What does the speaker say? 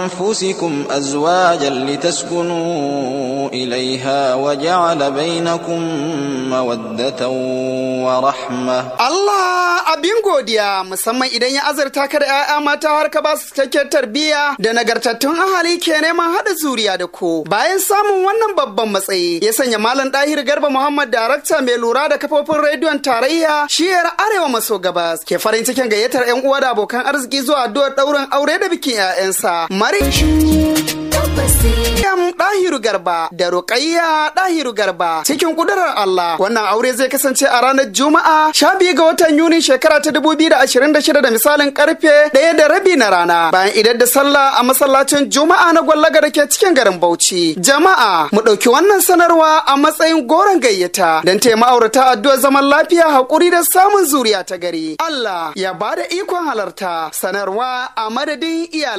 أنفسكم أزواجا لتسكنوا إليها وجعل بينكم مودة ورحمة Allah abin godiya musamman idan ya azurta ka da 'ya'ya mata har ka ba su cikakken tarbiyya da nagartattun ahali ke neman haɗa zuriya da ku. Bayan samun wannan babban matsayi ya sanya Malam Dahir Garba Muhammad darakta mai lura da kafofin rediyon tarayya shiyar Arewa maso gabas ke farin cikin gayyatar 'yan uwa da abokan arziki zuwa addu'ar ɗaurin aure da bikin 'ya'yansa. Mari Maryam Dahiru Garba da Ruqayya Dahiru Garba cikin kudurar Allah wannan aure zai kasance a ranar Juma'a 12 ga watan Yuni shekara ta 2026 da misalin karfe 1 da rabi na rana bayan idar da sallah a masallacin Juma'a na Gwallaga da ke cikin garin Bauchi. Jama'a mu ɗauki wannan sanarwa a matsayin goron gayyata don taya ma'aurata addu'ar zaman lafiya haƙuri da samun zuriya ta gari. Allah ya bada ikon halarta sanarwa a madadin iyalan